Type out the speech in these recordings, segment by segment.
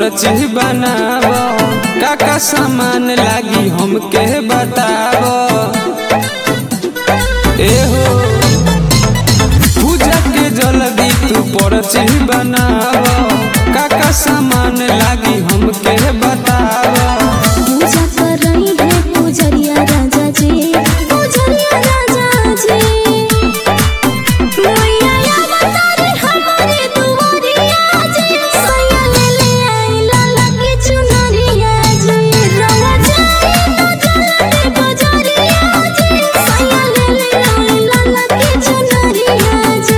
पर्ची बनाव का का सामान लागी हमके बताव एहो पूजा के जल्दी तू पर्ची बनाव का का सामान लागी हमके बताव पूजा करई है पूजरिया राजा जी पूजरिया राजा जी मैया अवतारी हमारे दुआरिया जी सैया ले ले आई लाला के चुनरिया जी रवा जाए तो बजरिया जी सैया ले ले आई लाला के चुनरिया जी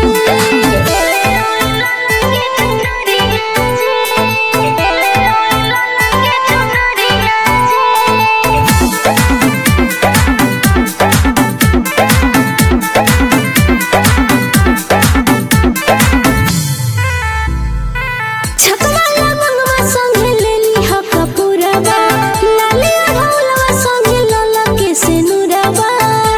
छकवाला मंगवा संगे लेली ह कपूरबा लाली ढोलवा संगे लला के सिनुरबा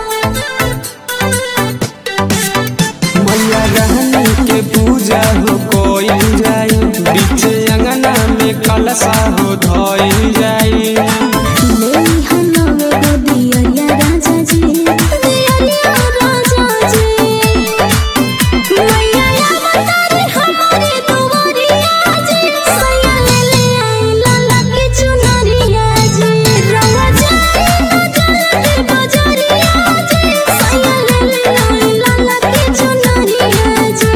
मैया रहनी के पूजा हो कोई जाई बीच अंगना में कलशा हो धोई जाई लेली ह नवे गो दियरिया राजा जी दियरिया राजा जी मैया अवतारी हमारे दुआरिया जी सैया ले ले आई लाला के चुनरिया जी रवा जाए तो बजरिया जी सैया ले ले आई लाला के चुनरिया जी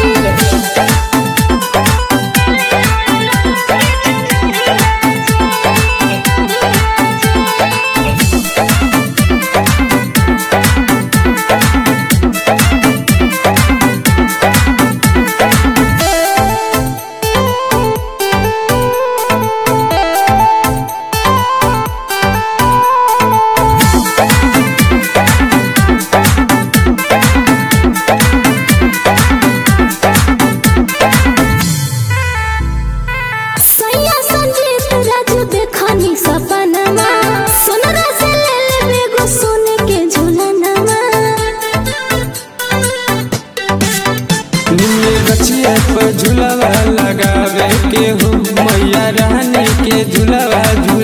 सैया संजीत राजू देखनी सपनमा सोनरा से ले लेबे गो सोने के झुलनमा निम्न रचिया पर झुलवा लगावे के हो मैया रानी के झुलवा झूल